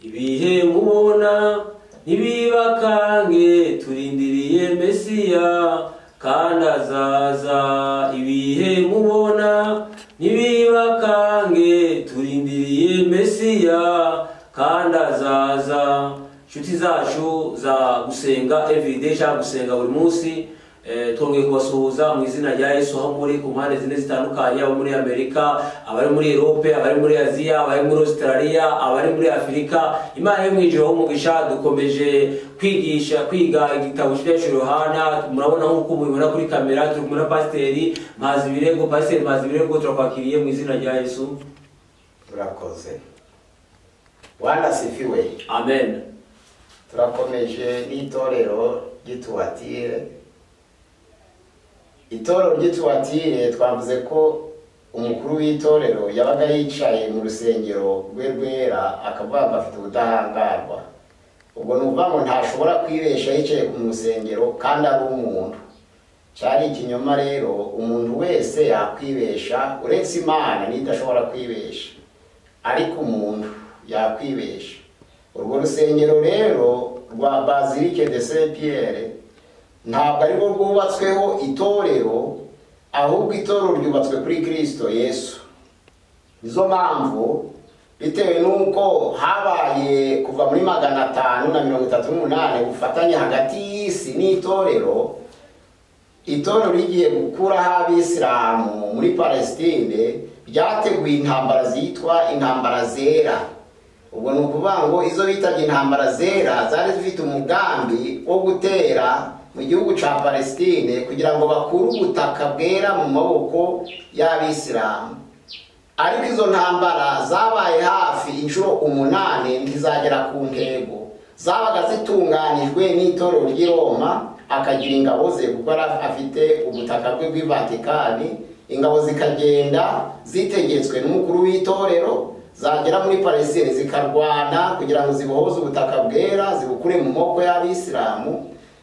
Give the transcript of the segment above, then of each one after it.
ibihe mubona ntibibakange turindiriye mesiya kandi azaza ibihe mubona ntibibakange turindiriye mesiya kandi azaza inshuti zacu za gusenga everyday cyangwa gusenga buri munsi Eh, twongeye kubasuhuza mu izina rya yesu aho muri ku mpande zine zitandukanye abo muri amerika abari muri erope abari muri aziya abari muri australia abari muri afurika imana yo mwinjira aho umugisha dukomeje kwigisha kwiga igitabo cy'iryo yohana murabona nk'uko mubibona kuri kamera turi kumwe na pasiteri mazi ibirego pasiteri mazi ibirego turakwakiriye mu izina rya yesu turakoze bwana sifiwe amen turakomeje n'itorero ry'ituwatire itorero ry'ituwatire twavuze ko umukuru w'itorero yabaga yicaye mu rusengero rwe rwera akavuga ngo afite ubudahangarwa ubwo ni ukuvuga ngo ntashobora kwibesha yicaye mu rusengero kandi ari umuntu cyari ikinyoma rero umuntu wese yakwibesha uretse imana niyo idashobora kwibesha ariko umuntu yakwibesha urwo rusengero rero rwa bazilike de saint pierre ntabwo ari rwo rwubatsweho itorero ahubwo itorero ryubatswe kuri kirisito yesu nizo mpamvu bitewe n'uko habaye kuva muri magana atanu na mirongo itatu n'umunani ubufatanye hagati y'isi n'itorero itorero rigiye gukuraho abisilamu muri palesitine ryateguye intambara zitwa intambara zera ubwo ni ukuvuga ngo izo bitabye intambara zera zari zifite umugambi wo gutera mu gihugu cya palesitine kugira ngo bakure ubutaka bwera mu maboko y'abisilamu ariko izo ntambara zabaye hafi inshuro umunani ntizagera ku ntego zabaga zitunganijwe n'itorero ry'i Roma akagira ingabo ze kuko yari afite ubutaka bwe bw'i Vatikani ingabo zikagenda zitegetswe n'umukuru w'itorero zagera muri palesitine zikarwana kugira ngo zibohoze ubutaka bwera zibukure mu maboko y'abisilamu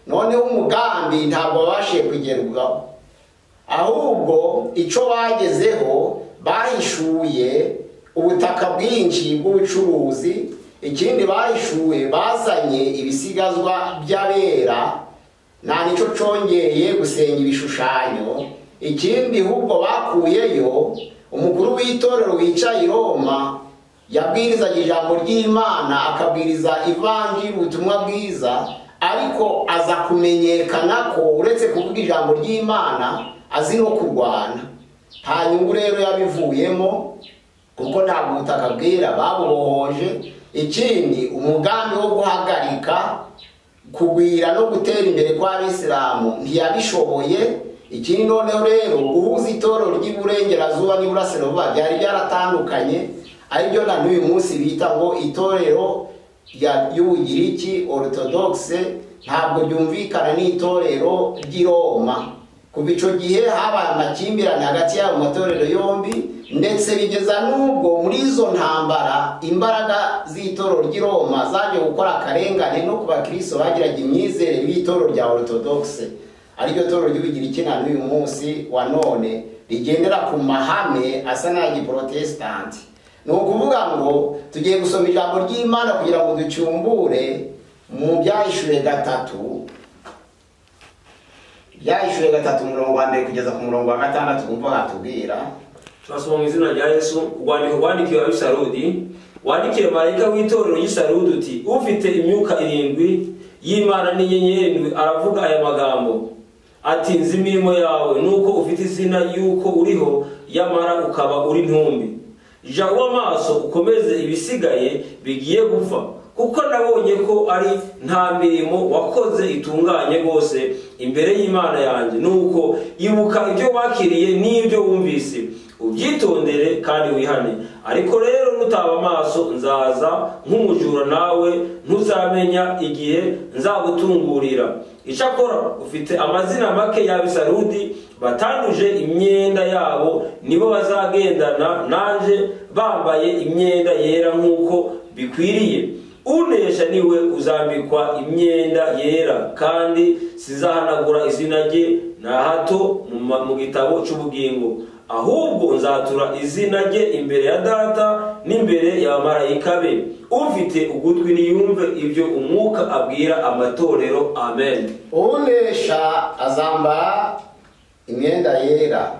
noneho umugambi ntabwo babashije kugerwaho ahubwo icyo bagezeho bahishuye ubutaka bwinshi bw'ubucuruzi ikindi bahishuye bazanye ibisigazwa by'abera nta nicyo cyongeye gusenga ibishushanyo ikindi ahubwo bakuyeyo umukuru w'itorero wicaye i Roma yabwirizaga ijambo ry'imana akabwiriza ivanjiri ubutumwa bwiza ariko aza kumenyekana ko uretse kuvuga ijambo ry'imana azi no kurwana nta nyungu rero yabivuyemo kuko ntabwo ubutaka bwera babubohoje ikindi umugambi wo guhagarika kugwira no gutera imbere kw'abisilamu ntiyabishoboye ikindi noneho rero uhuza itorero ry'iburengerazuba n'iburasirazuba byari byaratandukanye aribyo na n'uyu munsi bita ngo itorero y'ubugiriki orutodogise ntabwo byumvikana n'itorero ry'i Roma kuva icyo gihe habaye amakimbirane hagati y'ayo matorero yombi ndetse bigeza n'ubwo muri izo ntambara imbaraga z'itorero ry'i Roma zaje gukora akarengane no ku bakristo bagiraga imyizere y'itorero rya orutodogise ariryo torero ry'ubugiriki na n'uyu munsi wa none rigendera ku mahame asa n'ay'igiporotesitanti ni ukuvuga ngo tugiye gusoma ijambo ry'imana kugira ngo ducyumbure mu byahishuye gatatu byahishuye gatatu umurongo wa mbere kugeza ku murongo wa gatandatu wumva watubwira turasoma mu izina rya yesu urwandiko rwandikiwe abisarudi wandikiye marayika w'itorero y'isarudi uti ufite imyuka irindwi y'imana n'inyenyeri irindwi aravuga aya magambo ati nzi imirimo yawe nuko ufite izina y'uko uriho yamara ukaba uri ntumbi jya uba maso ukomeze ibisigaye bigiye gupfa kuko nabonye ko ari nta mirimo wakoze itunganye rwose imbere y'imana yanjye nuko ibuka ibyo wakiriye n'ibyo wumvise ubyitondere kandi wihane ariko rero nutaba amaso nzaza nk'umujura nawe ntuzamenya igihe nzagutungurira icyakora ufite amazina make y'abisarudi batanduje imyenda yabo nibo bazagendana naje bambaye imyenda yera nk'uko bikwiriye unesha niwe uzambikwa imyenda yera kandi sizahanagura izina rye na hato mu gitabo cy'ubugingo ahubwo nzatura izina rye imbere ya data n'imbere ya marayika be ufite ugutwi niyumve ibyo umwuka abwira amatorero amen unesha azambara imyenda yera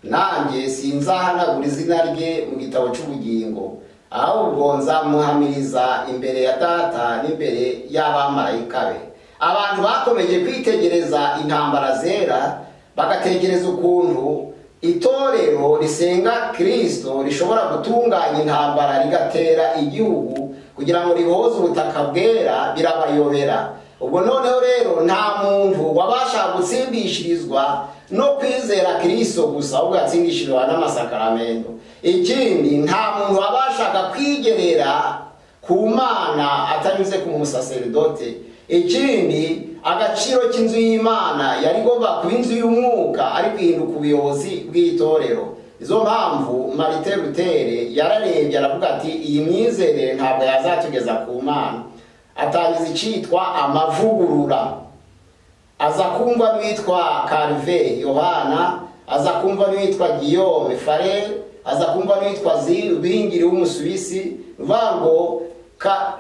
nanjye sinzahanagura izina rye mu gitabo cy'ubugingo ahubwo nzamuhamiriza imbere ya data n'imbere y'abamarayika be abantu bakomeje kwitegereza intambara zera bagatekereza ukuntu itorero risenga kirisito rishobora gutunganya intambara rigatera igihugu kugira ngo riboze ubutaka bwera birabayobera ubwo noneho rero nta muntu wabasha gutsindishirizwa no kwizera kirisito gusa ahubwo yatsindishirizwa n'amasakaramentu ikindi nta muntu wabashaga kwigerera ku mana atanyuze ku musaseridoti ikindi agaciro k'inzu y'imana yari igomba kuba inzu y'umwuka ari guhinduka ubuyobozi bw'itorero izo mpamvu marite rutere yararebye aravuga ati iyi myizerere ntabwo yazatugeza ku mana atangiza icyitwa amavugurura aza kumva n'uwitwa karive yohana aza kumva n'uwitwa giyome farere aza kumva n'uwitwa zingiri w'umusuwisi vango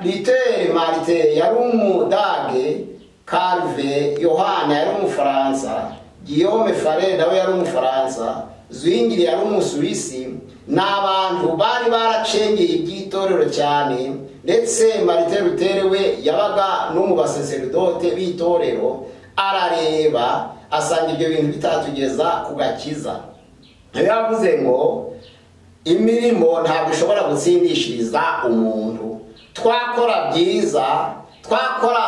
ritere marite yari umudage karive yohana yari umufaransa giyome fare nawe yari umufaransa zwingiri yari umusuwisi ni abantu bari baracengeye iby'itorero cyane ndetse marite rutere we yabaga no mu baseseridote b'itorero arareba asanga ibyo bintu bitatugeza ku gakiza niyo yavuze ngo imirimo ntabwo ishobora gutsindishiriza umuntu twakora byiza twakora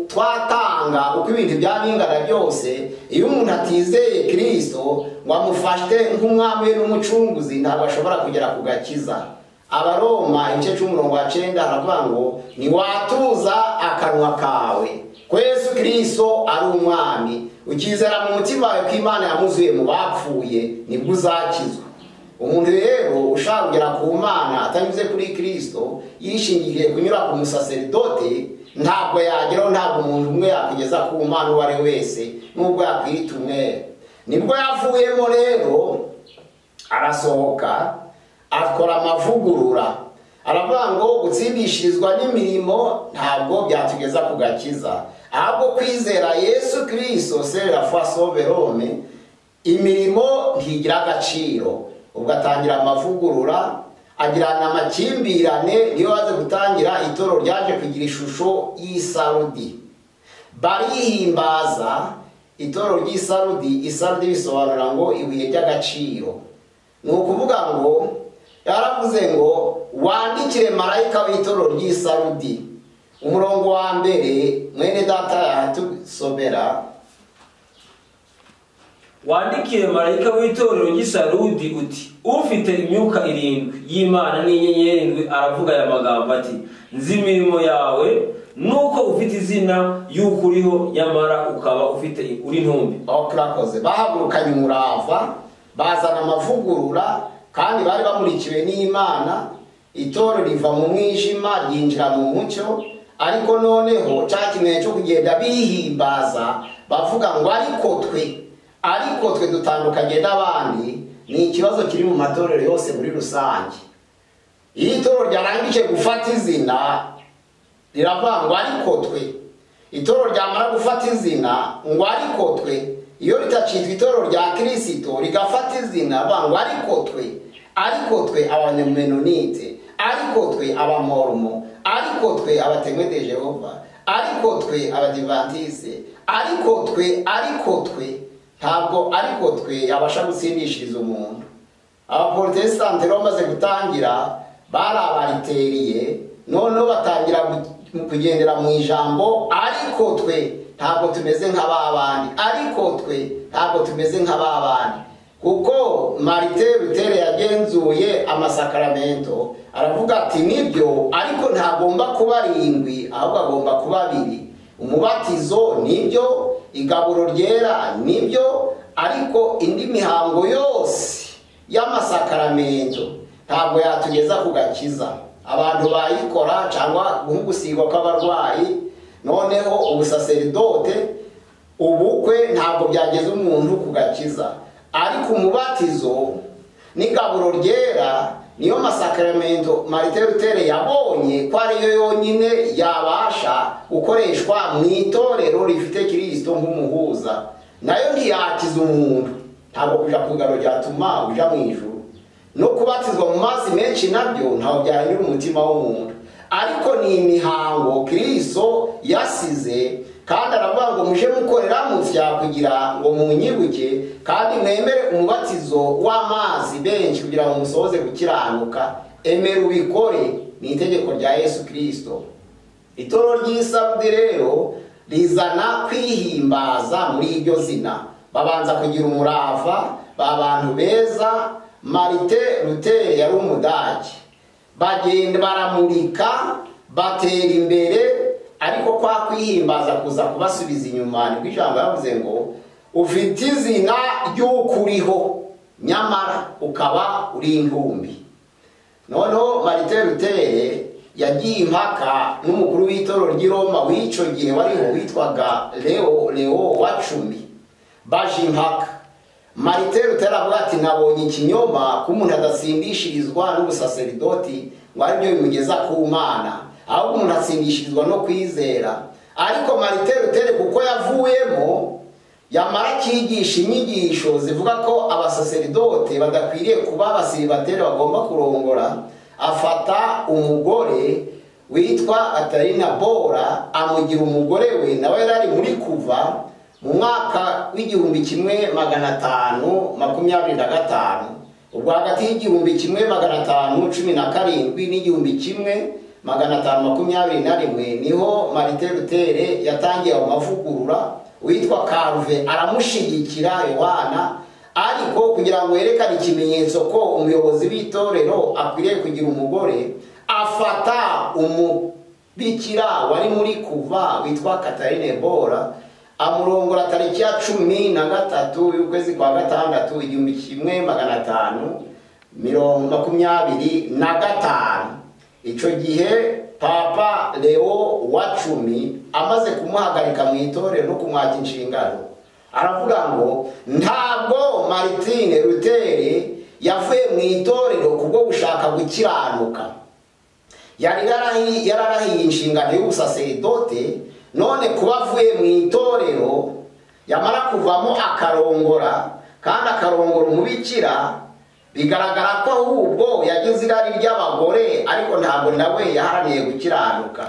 twatanga uko ibintu byaba bingana byose iyo umuntu atizeye kirisito ngo amufashe nk'umwami we n'umucunguzi ntabwo ashobora kugera ku gakiza abaroma igice cy'umurongo wa cyenda haravuga ngo ntiwatuza akanwa kawe kwesu kirisito ari umwami ukizera mu mutima wawe ko imana yamuzuye mu bapfuye nibwo uzakizwa umuntu rero ushaka kugera ku mana atanyuze kuri kirisito yishingiriye kunyura ku musaseridote ntabwo yageraho ntabwo umuntu umwe yakugeza ku mana uwo ari wese nubwo yakwita umwere nibwo yavuyemo rero arasohoka akora amavugurura aravuga ngo gutsindishirizwa n'imirimo ntabwo byatugeza ku gakiza ahubwo kwizera yesu kirisito serera fasoberome imirimo ntigira agaciro ubwo atangira amavugurura agirana amakimbirane niyo waza gutangira itoro ryaje kugira ishusho y'isarudi barihimbaza itoro ry'isarudi isarudi bisobanura ngo ibuye ry'agaciro ni ukuvuga ngo yaravuze ngo wandikire marayika w'itoro ry'isarudi umurongo wa mbere mwene data yahatusomera wandikiye marayika w'itorero ry'isarudi uti ufite imyuka irindwi y'imana n'inyenyeri irindwi aravuga aya magambo ati nzi imirimo yawe nuko ufite izina y'uko uriho nyamara ukaba ufite uri ntumbi aho turakoze bahagurukanye umurava bazana amavugurura kandi bari bamurikiwe n'imana itoro riva mu mwijima ryinjira mu mucyo ariko noneho cya kimenyetso cyo kugenda bihimbaza bavuga ngo ariko twe ariko twe dutandukanye n'abandi ni ikibazo kiri mu matorero yose muri rusange iyo itorero ryarangije gufata izina riravuga ngo ariko twe itorero ryamara gufata izina ngo ariko twe iyo ritacitwa itorero rya kirisito rigafata izina bavuga ngo ariko twe ariko twe abanyemenonite ariko twe abamoromo ariko twe abatemwe de jehova ariko twe abadivatise ariko twe ariko twe ntabwo ariko twe yabasha gutsindishiriza umuntu abaporotesitanti rero bamaze gutangira barabateriye noneho batangira kugendera mu ijambo ariko twe ntabwo tumeze nk'ababandi ariko twe ntabwo tumeze nk'ababandi kuko marite rutere yagenzuye amasakaramento aravuga ati nibyo ariko ntagomba kuba arindwi ahubwo agomba kuba abiri umubatizo nibyo igaburo ryera nibyo ariko indi mihango yose y'amasakaramentu ntabwo yatugeza ku gakiza abantu bayikora cyangwa nk'ugusigwa kw'abarwayi noneho ubusaseridote ubukwe ntabwo byageza umuntu ku gakiza ariko umubatizo n'igaburo ryera niyo masakaramentu marite rutere yabonye ko ariyo yonyine yabasha gukoreshwa mu itorero rifite kirisito nk'umuhuza nayo ntiyakiza umuntu ntabwo kuja ku igaro ryatuma uja mu ijuru no kubatizwa mu mazi menshi nabyo ntabwo byahanyura umutima w'umuntu ariko ni imihango kiriso yasize kandi aravuga ngo muje mukorera mutya kugira ngo munyibuke kandi mwemere umubatizo w'amazi benshi kugira ngo musohoze gukiranuka emera ubikore ni itegeko rya yesu kirisito itoro ry'isabudi rero rizana kwihimbaza muri iryo zina babanza kugira umurava babantu beza marite rutere yari umudage bagenda baramurika batera imbere ariko kwa kwihimbaza kuza kubasubiza inyuma nibwo ijambo yavuze ngo ufite izina ry'uko uriho nyamara ukaba uri intumbi noneho marite rutere yagiye impaka n'umukuru w'itoro ry'i roma w'icyo gihe wariho witwaga leo leo wa cumi baje impaka marite rutere avuga ati nabonye ikinyoma ko umuntu adasimbishirizwa n'ubusaseridoti ngo aribyo bimugeza ku mana ahubwo umuntu asimbishirizwa no kwizera ariko marite rutere kuko yavuyemo yamara akigisha inyigisho zivuga ko abasaseridote badakwiriye kuba abasiribateri bagomba kurongora afata umugore witwa atarina bora amugira umugore we nawe yari ari muri kuva mu mwaka w'igihumbi kimwe magana atanu makumyabiri na gatanu ubwo hagati y'igihumbi kimwe magana atanu cumi na karindwi n'igihumbi kimwe magana atanu makumyabiri na rimwe niho marite rutere yatangiye ayo mavugurura witwa karuve aramushyigikira yohana ariko kugira ngo yerekane ikimenyetso ko umuyobozi w'itorero akwiriye kugira umugore afata umubikira wari muri kuva witwa katarine bora amurongora tariki ya cumi na gatatu y'ukwezi kwa gatandatu igihumbi kimwe magana atanu mirongo makumyabiri na gatanu icyo gihe papa leo wa cumi amaze kumuhagarika mu itorero no kumwaka inshingano aravuga ngo ntabwo martine rutere yavuye mu itorero kubwo gushaka gukiranuka yari yararahiye inshingano y'ubusasedote none kuba avuye mu itorero yamara kuvamo akarongora kandi akarongora umubikira bigaragara ko ahubwo yagize irari ry'abagore ariko ntabwo nawe yaharaniye gukiranuka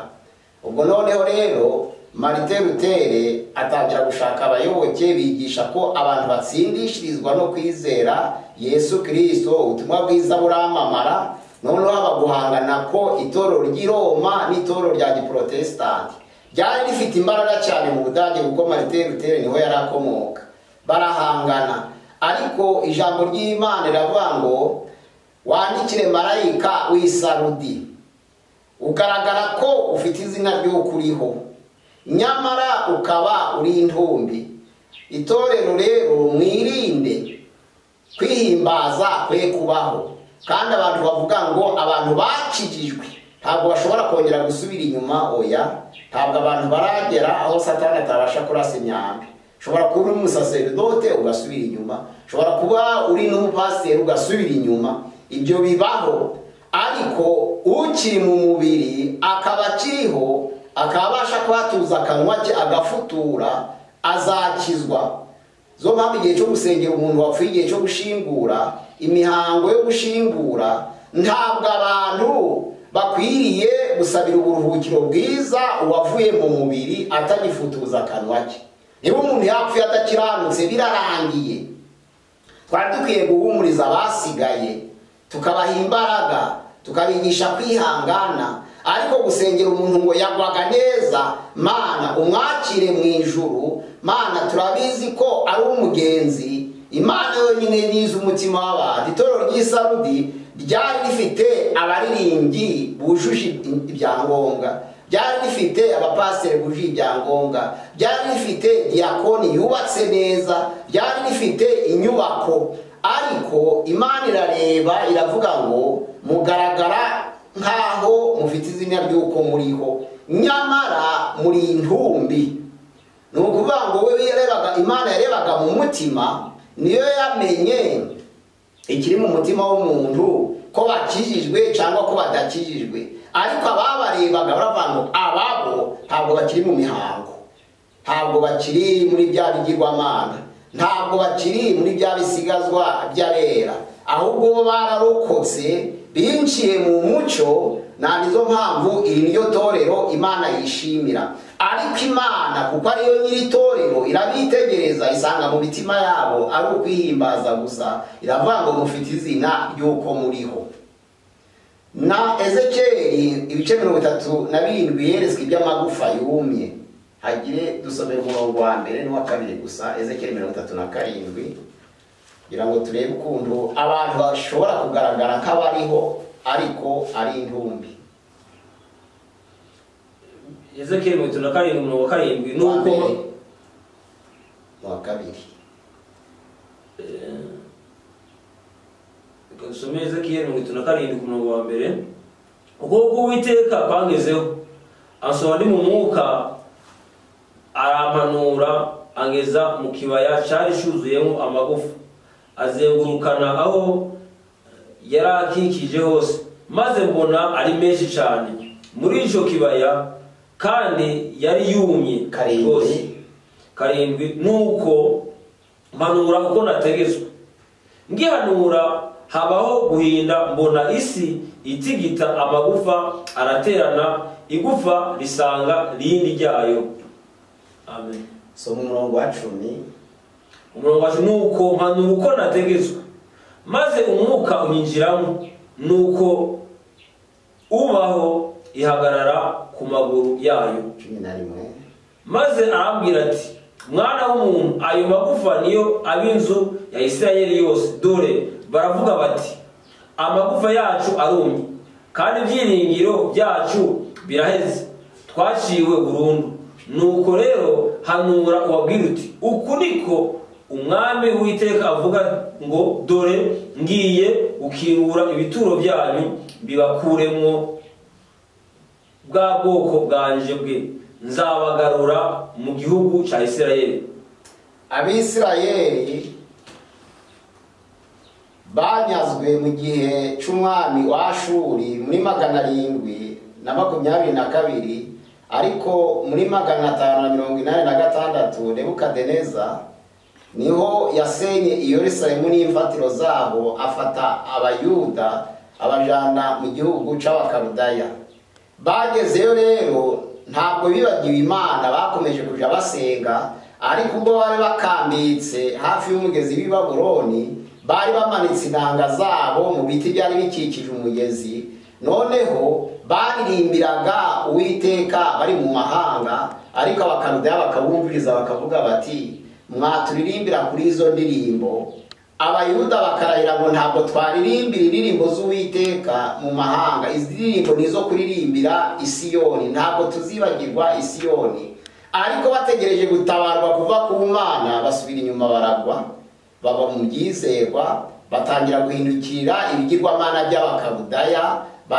ubwo noneho rero marite rutere atangira gushaka abayoboke bigisha ko abantu batsindishirizwa no kwizera yesu kirisito ubutumwa bwiza buramamara noneho haba guhangana ko itorero ry'i roma n'itorero rya giporotesitanti ryari rifite imbaraga cyane mu budage kuko marite rutere niho yari akomoka barahangana ariko ijambo ry'imana riravuga ngo wandikire marayika w'isarudi ugaragara ko ufite izina ry'uko uriho nyamara ukaba uri intumbi itorero rero mwirinde kwihimbaza kwe kubaho kandi abantu bavuga ngo abantu bakijijwe ntabwo bashobora kongera gusubira inyuma oya ntabwo abantu baragera aho satani atabasha kurasa imyambi ushobora kuba uri umusasedote ugasubira inyuma ushobora kuba uri n'umupasiteri ugasubira inyuma ibyo bibaho ariko ukiri mu mubiri akaba akiriho akaba abasha kuhatuza akanwa ke agafutura azakizwa zo mpamvu igihe cyo gusengera umuntu wapfuye igihe cyo gushingura imihango yo gushingura ntabwo abantu bakwiriye gusabira uburuhukiro bwiza uwavuye mu mubiri atagifutuza akanwa ke niba umuntu yapfuye adakiranutse birarangiye twari dukwiye guhumuriza abasigaye tukabaha imbaraga tukabigisha kwihangana ariko gusengera umuntu ngo yagwaga neza mana umwakire mu ijuru mana turabizi ko ari umugenzi imana yonyine nize umutima w'abantu itorero ry'isarudi ryari rifite abaririmbyi bujuje ibyangombwa ryari rifite abapasiteri bujuje ibyangombwa ryari rifite diyakoni yubatse neza ryari rifite inyubako ariko imana irareba iravuga ngo mugaragara nk'aho mufite izina ry'uko muriho nyamara muri intumbi ni ukuvuga ngo we yarebaga imana yarebaga mu mutima niyo yamenye ikiri mu mutima w'umuntu ko bakijijwe cyangwa ko badakijijwe ariko ababarebaga baravuga ngo ababo ntabwo bakiri mu mihango ntabwo bakiri muri bya bigirwamana ntabwo bakiri muri bya bisigazwa by'abera ahubwo bo bararokotse binjiye mu mucyo ntabwo izo mpamvu iri niyo torero imana yishimira ariko imana kuko ariyo nyiri torero irabitegereza isanga mu mitima yabo ari ukwihimbaza gusa iravuga ngo mufite izina ry'uko muriho na ezekeri ibice mirongo itatu na birindwi yeretswe iby'amagufa yumye hagire dusomera umurongo wa mbere n'uwa kabiri gusa ezekeri mirongo itatu na karindwi kugira ngo turebe ukuntu abantu bashobora kugaragara nk'abariho ariko ari intumbi ezekiyeli mirongo itatu na karindwi mirongo karindwi ni Uwa uko mbere n'uwa kabiri reka dusome ezekiyeli mirongo itatu na karindwi ku murongo wa mbere ukuboko uwiteka kwangezeho ansohora ndi mu mwuka arampanura angeza mu kibaya cyari cyuzuyemo amagufa azengurukana aho yari akikije hose maze mbona ari menshi cyane muri icyo kibaya kandi yari yumye Karindwi. karindwi nuko mpanura uko nategetswe ngihanura habaho guhinda mbona isi itigita amagufa araterana igufa risanga rindi ryayo amen soma umurongo wa cumi umurongo wacu nuko mpanura uko nategetswe maze umwuka unyinjiramo nuko ubaho ihagarara ku maguru yayo cumi na rimwe maze arambwira ati mwana w'umuntu ayo magufa niyo ab'inzu ya isirayeli yose dore baravuga bati amagufa yacu arumye kandi ibyiringiro byacu biraheze twaciwe burundu nuko rero hanura ubabwira uti uku niko umwami w'iteka avuga ngo dore ngiye gukingura ibituro byanyu bibakuremwo bwa bwoko bwanje bwe nzabagarura mu gihugu cya isirayeli abisirayeli banyazwe mu gihe cy'umwami wa ashuri muri magana arindwi na makumyabiri na kabiri ariko muri magana atanu na mirongo inani na gatandatu nebukadeneza niho yasenye iyerusalemu n'imfatiro zaho afata abayuda abajana mu gihugu cy'abakarudaya bagezeyo rero ntabwo bibagiwe imana bakomeje kujya basenga ariko ubwo bari bakambitse hafi y'umugezi w'i baburoni bari bamanitse intanga zabo mu biti byari bikikije umugezi noneho baririmbiraga uwiteka bari mu mahanga ariko abakarudaya bakabumviriza bakavuga bati mwaturirimbira kuri izo ndirimbo abayuda bakarahira ngo ntabwo twaririmbira indirimbo z'uwiteka mu mahanga izi ndirimbo ni izo kuririmbira isiyoni ntabwo tuzibagirwa isiyoni ariko bategereje gutabarwa kuva ku mana basubira inyuma baragwa baba mu byizerwa batangira guhindukirira ibigirwamana by'abakarudaya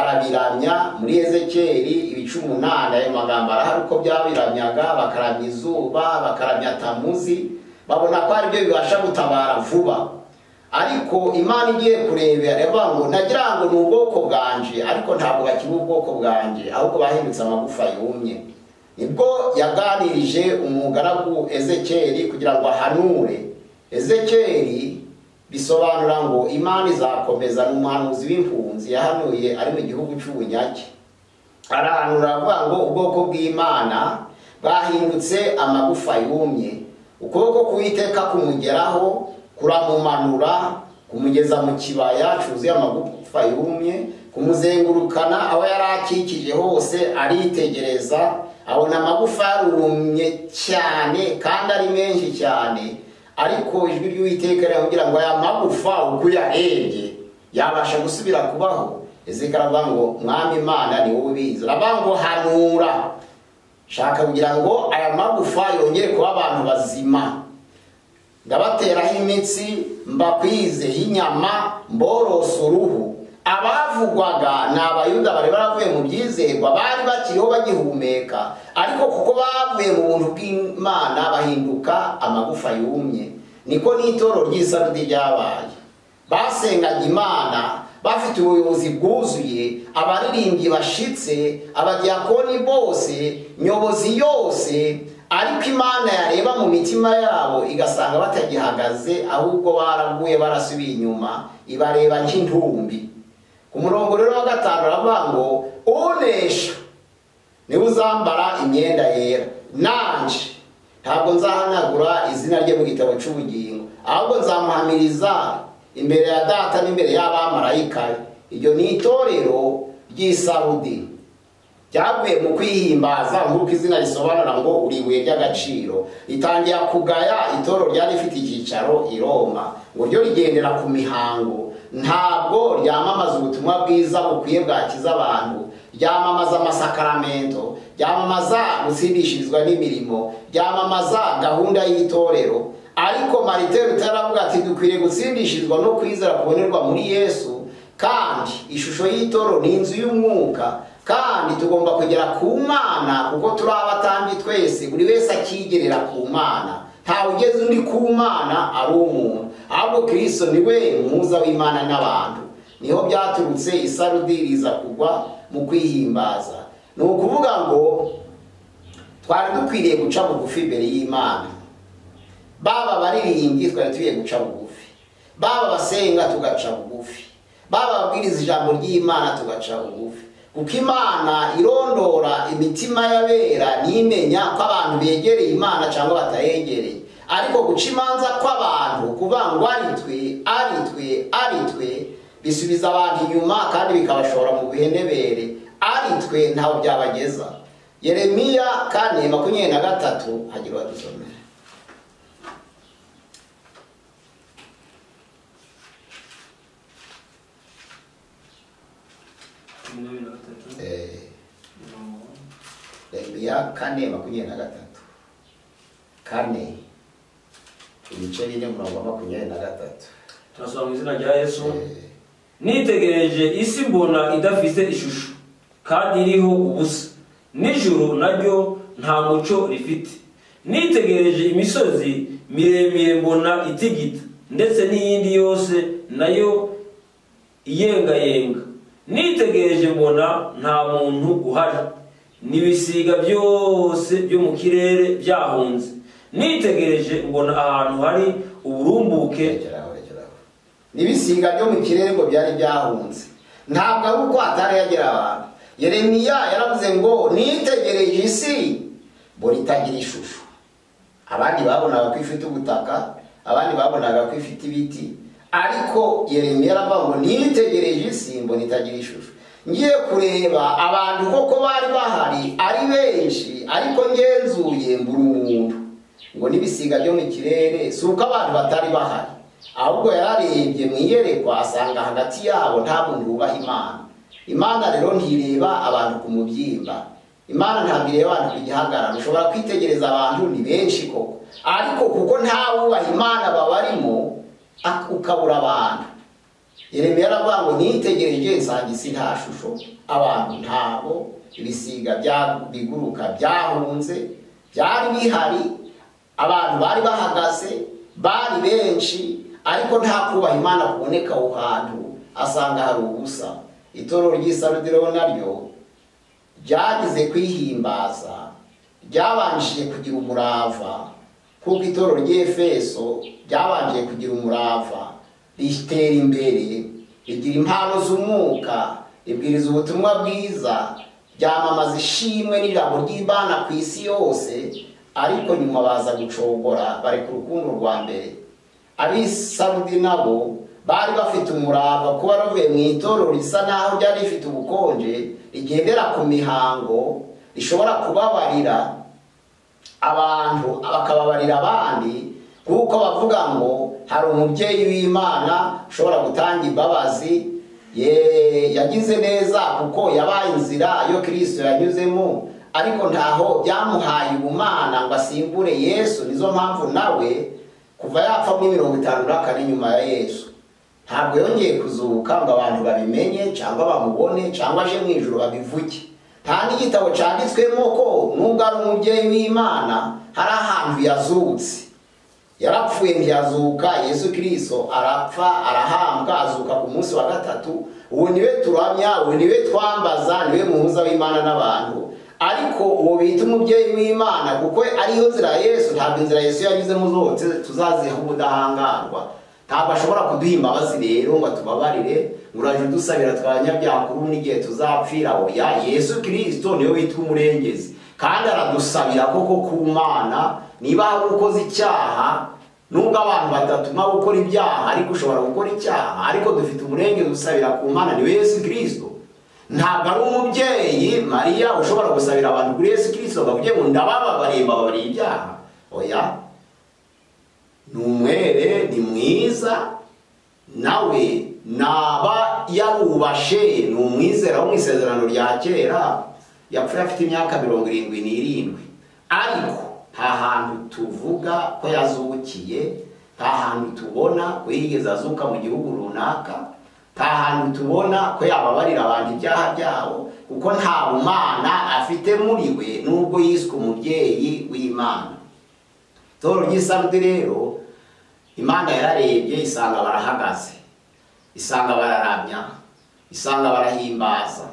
barabiramya muri ezekeri ibice umunani ayo magambo arahari uko byabiramyaga bakaramya izuba bakaramya tamuzi babona ko ari byo bibasha gutabara vuba ariko imana igiye kurebera iravuga ngo nagira ngo ni ubwoko bwanje ariko ntabwo bakiri ubwoko bwanje ahubwo bahindutse amagufa yumye nibwo yaganirije umugaragu ezekeri kugira ngo ahanure ezekeri bisobanura ngo imana izakomeza ni umuhanuzi w'impunzi yahanuye ari mu gihugu cy'ubunyage arahanura aravuga ngo ubwoko bw'imana bwahindutse amagufa yumye ukuboko k'uwiteka kumugeraho kuramumanura kumugeza mu kibaya cyuzuye amagufa yumye kumuzengurukana aho yari akikije hose aritegereza abona amagufa yarumye cyane kandi ari menshi cyane ariko ijwi ry'uwiteka riramubwira ngo aya magufa uko uyarebye yabasha gusubira kubaho ezekara aravuga ngo mwami imana ni wowe ubizi aravuga ngo hanura shaka kugira ngo aya magufa yongere kuba abantu bazima ndabateraho imitsi mbakwize y'inyama mborose uruhu abavugwaga ni abayuda bari baravuye mu byizerwa bari bakiriho bagihumeka ariko kuko bavuye mu buntu bw'imana bahinduka amagufa yumye niko n'itoro ry'isarudi ryabaye basenganye imana bafite ubuyobozi bwuzuye abaririmbyi bashitse abadiyakoni bose nyobozi yose ariko imana yareba mu mitima yabo igasanga batagihagaze ahubwo baraguye barasubiye inyuma ibareba nk'intumbi ku murongo rero wa gatanu aravuga ngo unesha niwe uzambara imyenda yera nanje ntabwo nzahanagura izina rye mu gitabo cy'ubugingo ahubwo nzamuhamiriza imbere ya data n'imbere y'abamarayika be iryo ni itorero ry'isarudi ryaguye mu kwihimbaza nk'uko izina risobanura ngo uri ibuye ry'agaciro ritangira kugaya itorero ryari rifite icyicaro i roma ngo ryo rigendera ku mihango ntabwo ryamamaza ubutumwa bwiza bukwiye bwakiza abantu ryamamaza amasakaramentu ryamamaza gutsindishirizwa n'imirimo ryamamaza gahunda y'itorero ariko marite rutaravuga ati dukwiriye gutsindishirizwa no kwizera kubonerwa muri yesu kandi ishusho y'itorero ni inzu y'umwuka kandi tugomba kugera ku mana kuko turi abatambyi twese buri wese akigerera ku mana ntawe ugeze undi ku mana ari umuntu ahubwo kirisito niwe muhuza w'imana n'abantu niho byaturutse isarudi riza kugwa mu kwihimbaza ni ukuvuga ngo twari dukwiriye guca bugufi imbere y'imana baba baririmbyi twari tugiye guca bugufi baba basenga tugaca bugufi baba babwiriza ijambo ry'imana tugaca bugufi kuko imana irondora imitima y'abera n'imenya ko abantu begereye imana cyangwa batayegereye ariko guca imanza kw'abantu kubangwa ari twe ari twe ari twe bisubiza abantu inyuma kandi bikabashora mu bihenebere ari twe ntawe byabageza yeremiya kane makumyabiri na gatatu hagira uwadusomera makumyabiri na gatatu Eh, mirongo yeremiya kane makumyabiri na gatatu kane ibice bine umurongo wa makumyabiri na gatatu turasoma mu izina rya yesu Eh, nitegereje isi mbona idafite ishusho kandi iriho ubusa nijoro naryo nta muco rifite nitegereje imisozi miremire mbona itigita ndetse n'iyindi yose nayo iyengayenga nitegereje mbona nta muntu uhari n'ibisiga byose byo mu kirere byahunze nitegereje mbona ahantu hari uburumbuke rekeraho rekeraho n'ibisiga byo mu kirere ngo byari byahunze ntabwo ari uko hatari yagera abantu yeremiya yaravuze ngo nitegereje isi mbona itagira ishusho abandi babonaga ko ifite ubutaka abandi babonaga ko ifite ibiti ariko yeremiya aravuga ngo nitegereje isi mbona itagira ishusho ngiye kureba abantu koko bari bahari ari benshi ariko ngenzuye mbura umuntu ngo n'ibisiga byo mu kirere si uko abantu batari bahari ahubwo yararebye mu iyerekwa asanga hagati yabo nta muntu wubaha imana imana rero ntireba abantu ku mubyimba imana ntabwo ireba abantu ku gihagararo ushobora kwitegereza abantu ni benshi koko ariko kuko nta wubaha imana babarimo ak- ukabura abantu Yeremiya aravuga ngo nitegereje nsanga isi nta shusho abantu ntabo ibisiga bya- biguruka byahunze byari bihari abantu bari bahagaze bari benshi ariko nta kubaha imana kuboneka aho hantu asanga hari ubusa itoro ry'isarudi rero naryo ryagize kwihimbaza ryabanjije kugira umurava kuko itorero ry'efeso ryabanjije kugira umurava ritera imbere rigira impano z'umwuka ribwiriza ubutumwa bwiza ryamamaza ishimwe n'ijambo ry'imana ku isi yose ariko nyuma baza gucogora bari ku rukundo rwa mbere abisarudi nabo bari bafite umurava kuba bavuye mu itorero risa naho ryari rifite ubukonje rigendera ku mihango rishobora kubabarira abantu bakababarira abandi kuko bavuga ngo hari umubyeyi w'imana ushobora gutanga imbabazi ye- yagize neza kuko yabaye inzira yo kirisito yanyuzemo ariko ntaho byamuhaye ubumana ngo asimbure yesu nizo mpamvu nawe kuva yapfa muri mirongo itanu na kane nyuma ya yesu ntabwo yongeye kuzuka ngo abantu babimenye cyangwa bamubone cyangwa aje mu ijoro babivuge nta n'igitabo cyanditswemo ko nubwo ari umubyeyi w'imana hari ahantu yazutse yarapfuye ntiyazuka yesu kirisito arapfa arahambwa azuka ku munsi wa gatatu uwo niwe turamya uwo niwe twambaza niwe muhuza w'imana n'abantu ariko uwo bita umubyeyi w'imana kuko ariyo nzira ya yesu ntabwo inzira yesu yanyuzemo zose tuzaziha ubudahangarwa ntabwo ashobora kuduha imbabazi rero ngo atubabarire ngo uraje udusabira twanyabyakururu n'igihe tuzapfira oya yesu kirisito niwe witwa umurengezi kandi aradusabira koko ku mana niba hari ukoze icyaha nubwo abantu badatuma gukora ibyaha ariko ushobora gukora icyaha ariko dufite umurengezi dusabira ku mana niwe yesu kirisito ntabwo ari umubyeyi mariya ushobora gusabira abantu kuri yesu kirisito bakavuga ngo ndabababariye mbabariye ibyaha oya ni umwere ni mwiza nawe naba yarubashe ni umwizera wo mu isezerano rya kera yapfuye afite imyaka mirongo irindwi n'irindwi ariko nta hantu tuvuga ko yazukiye nta hantu tubona ko yigeze azuka mu gihugu runaka nta hantu tubona ko yababarira abantu ibyaha byabo kuko nta bumana afite muri we n'ubwo yiswe umubyeyi w'imana toro ry'isabudi rero imana yararebye isanga barahagaze isanga bararamya isanga barahimbaza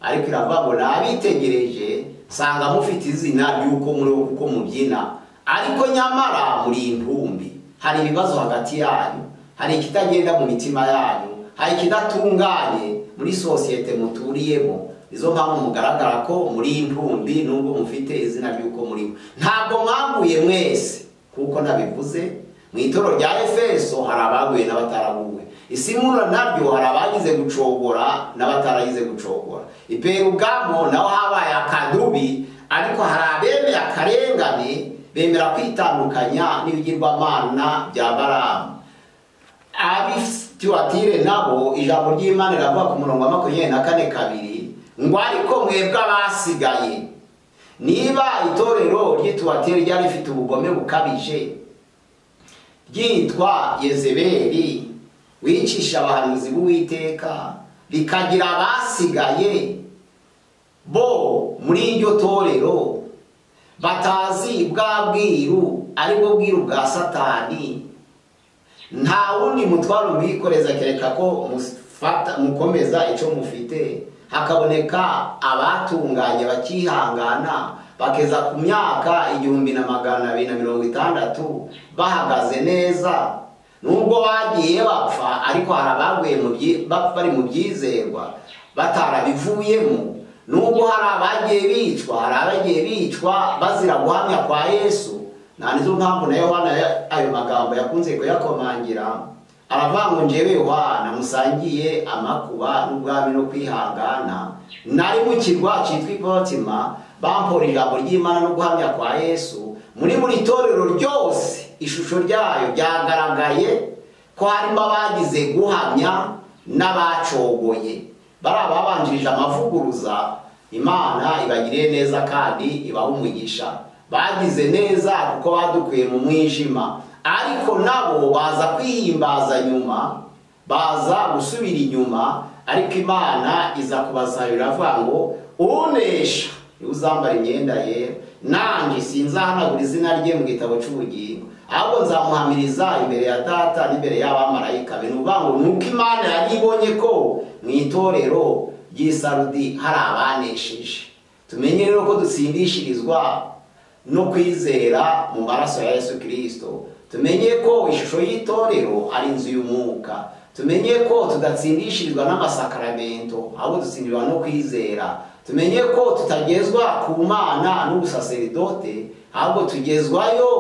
ariko iravuga ngo nabitegereje nsanga mufite izina ry'uko muri uko mubyina ariko nyamara muri intumbi hari ibibazo hagati yanyu hari ikitagenda mu mitima yanyu hari ikidatunganye muri sosiyete muturiyemo izo mpamvu mugaragara ko muri intumbi nubwo mufite izina ry'uko muri bo ntabwo mwaguye mwese kuko nabivuze mu itoro rya efeso hari abaguye n'abataraguwe isimura naryo hari abagize gucogora n'abataragize gucogora iperugamo naho habaye akadubi ariko hari abemera akarengane bemera kwitandukanya n'ibigirwamana bya baramu abisituwatire nabo ijambo ry'imana riravuga ku murongo wa makumyabiri na kane kabiri ngo ariko mwebwe abasigaye niba itorero ry'ituwateri ryari rifite ubugome bukabije ryitwa yezeberi wicisha abahanuzi b'uwiteka rikagira abasigaye bo muri iryo torero batazi bwa bwiru aribwo bwiru bwa satani nta wundi mutwaro mwikoreza kereka ko mukomeza icyo mufite hakaboneka abatunganye bakihangana bakeza ku myaka igihumbi na magana abiri na mirongo itandatu bahagaze neza nubwo bagiye bapfa ariko hari abaguye bari mu byizerwa batarabivuyemo nubwo hari abagiye bicwa hari abagiye bicwa bazira guhamya kwa yesu nta nizo mpamvu na yohana ayo magambo yakunze kuyakomangira aravanga njyewe wana musangiye amakuba n'ubwami no kwihangana nari mu kirwa cyitwa ipotima bampora ijambo ry'imana no guhamya kwa yesu muri buri torero ryose ishusho ryayo byagaragaye ko harimo abagize guhamya n'abacogoye bari ababanjirije amavuguruza imana ibagiriye neza kandi ibaha umugisha bagize neza kuko badukuye mu mwijima ariko nabo baza kwihimbaza nyuma baza gusubira inyuma ariko imana iza kubasabira avuga ngo unesha niba uzambara imyenda ye nanjye sinzahanagura izina rye mu gitabo cy'ubugingo ahubwo nzamuhamiriza imbere ya data n'imbere y'abamarayika ni ukuvuga ngo nuko imana yari ibonye ko mu itorero ry'isarudi hari abanesheje tumenye rero ko dutsindishirizwa no kwizera mu maraso ya yesu kirisito tumenye ko ishusho y'itorero ari inzu y'umwuka tumenye ko tudatsindishirizwa n'amasakaramentu ahubwo dutsindirwa no kwizera tumenye ko tutagezwa ku mana n'ubusaseridote ahubwo tugezwayo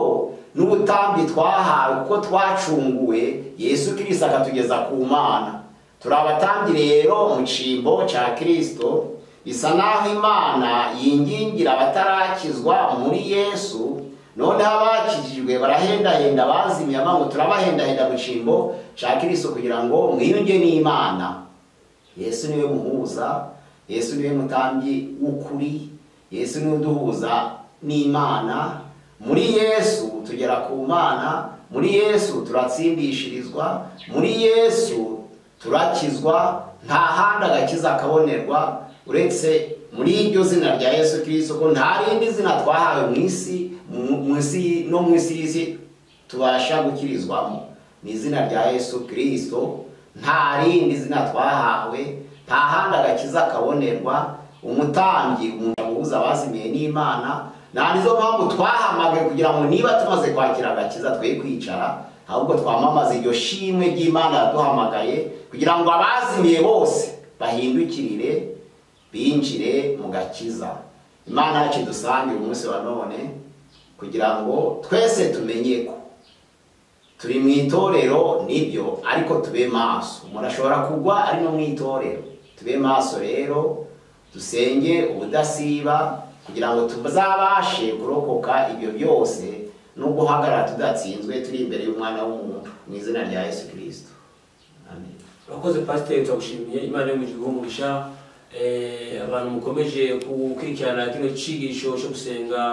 n'ubutambi twahawe kuko twacunguwe yesu kirisito akatugeza ku mana turi abatambyi rero mu cyimbo cya kirisito bisa naho imana yingingira abatarakizwa muri yesu noneho abakijijwe barahendahenda bazimye amanywa turabahendahenda mu cyimbo cya kirisito kugira ngo mwiyunge n'imana yesu niwe muhuza yesu niwe mutambyi w'ukuri yesu niwe uduhuza n'imana muri yesu tugera ku mana muri yesu turatsindishirizwa muri yesu turakizwa nta handi agakiza kabonerwa uretse muri iryo zina rya yesu kirisito ko nta rindi zina twahawe mu isi no mu isi y'isi tubasha gukirizwamo ni izina rya yesu kirisito nta rindi zina twahawe nta handi agakiza kabonerwa umutambyi umuntu abubuza abazimiye n'imana nta nizo mpamvu twahamagaye kugira ngo niba tumaze kwakira agakiza twe kwicara ahubwo twamamaza iryo shimwe ry'imana yaduhamagaye kugira ngo abazimiye bose bahindukirire binjire mu gakiza imana yacu idusangire umunsi wa none kugira ngo twese tumenye ko turi mu itorero nibyo ariko tube maso umuntu ashobora kugwa ari no mu itorero tube maso rero dusenge ubudasiba kugira ngo tuzabashe kurokoka ibyo byose no guhagarara tudatsinzwe turi imbere y'umwana w'umuntu mu izina rya yesu kirisito amen urakoze pasiteri turagushimiye imana yo mu gihugu umugisha Eh, abantu mukomeje gukurikirana kino cigisho cyo gusenga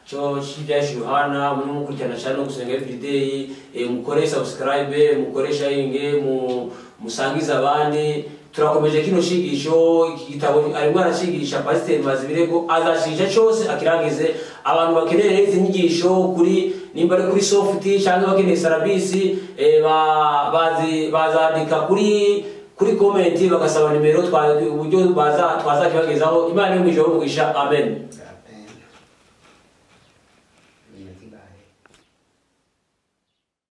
cyo cy'ibyaje yohana muri mukurikirana cyane no gusenga everyday eh, mukore subscribe mukore sharinge mu musangiza abandi turakomeje kino cigisho iki gitabo arimo aracigisha pasiteri mazibirego azacisha cyose akirangize abantu bakeneye rero izi nyigisho kuri nimba ari kuri soft cyangwa bakeneye sarabisi eh, ba- bazi- bazandika kuri kuri komenti bagasaba nimero twa- uburyo baza- twazakibagezaho imana yo mu ijoro mugisha amen